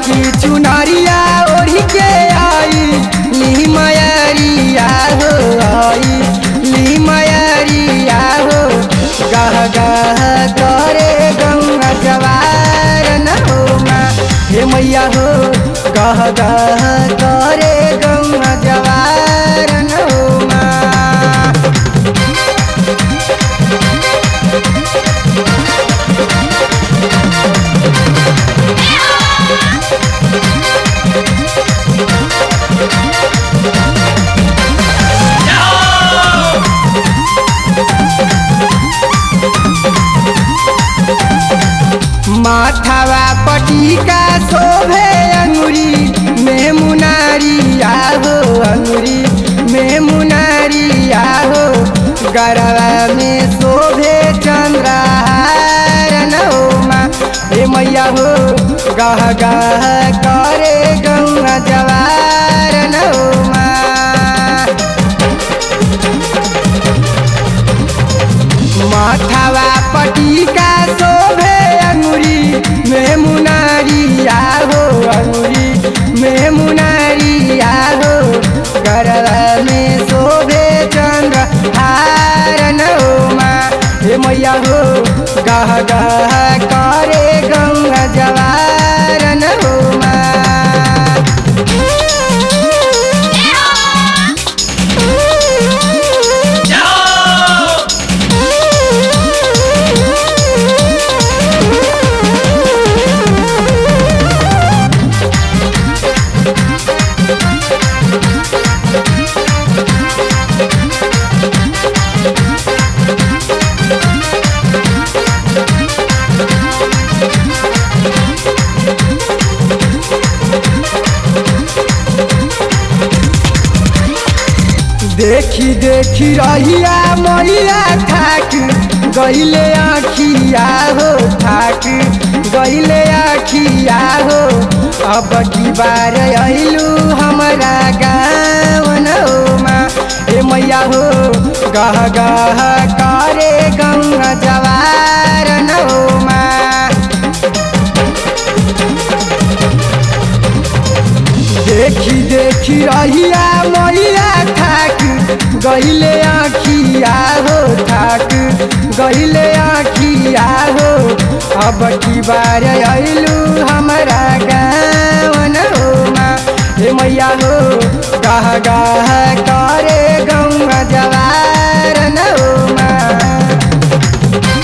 की चुनरिया ओढ़ी के आई ली मयरिया हो आई ली मयरिया हो गह गह करे गंगा जवार न हो माँ हे मैया हो गह गह करे गंगा जवार न हो माँ माथावा पटिका शोभे अंगुरी में मुनारिया हो अंगुरी में मुनारिया हो गरवा में शोभे चंद्रहार न हो माँ हे मैया हो गह गह करे गंगा जवार न हो माँ माथावा पटिका शोभे अंगुरी में मुनारिया हो अंगुरी में मुनारिया हो गरवा में शोभे चंद्र हारन हो माँ हे मैया हो गह गह करे गंगा जवारन हो माँ देखी देखी रहिया मैया थाक गईले आखिया हो थाक गईले आखिया हो अब की बार अइलू हमारा गाँव न हो माँ ए मैया हो गह गह करे गंगा जवार न हो माँ देखी देखी रहिया मैया थाक गईले आखिया हो थाक गईले आखिया हो अब की बार अइलू हमारा गाँव न हो माँ हे मैया हो गह गह करे गंगा जवार न हो माँ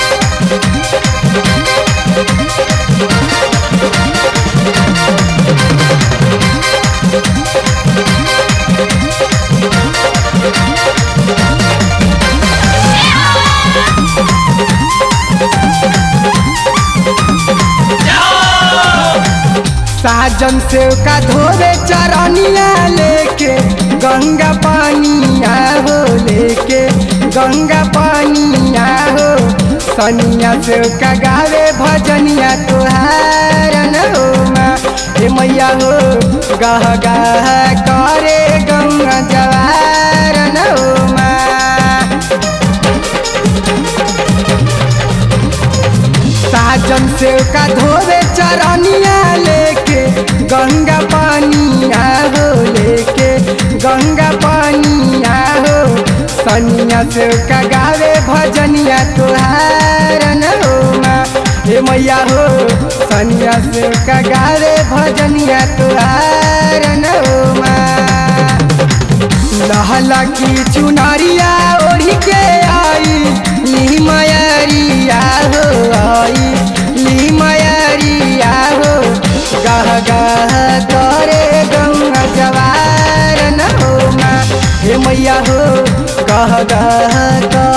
साजन से का धोवे चरनिया लेके गंगा पानिया हो लेके गंगा पानिया हो सनिया से का गावे भजनिया तुहार न हो माँ हे मैया हो गह गह करे गंगा जवार न हो माँ साजन से का धोवे चरनिया लेके गंगा पानिया हो लेके गंगा पानिया हो सनिया से का गावे भजनिया तुहार न हो माँ हे मैया हो सनिया से का गावे भजनिया तुहार न हो माँ लहला की चुनरिया ओढ़ी के आई ली मयरिया हो आई ली मयरिया हो गह गह करे गंगा जवार न हो माँ हे मैया हो गह गह करे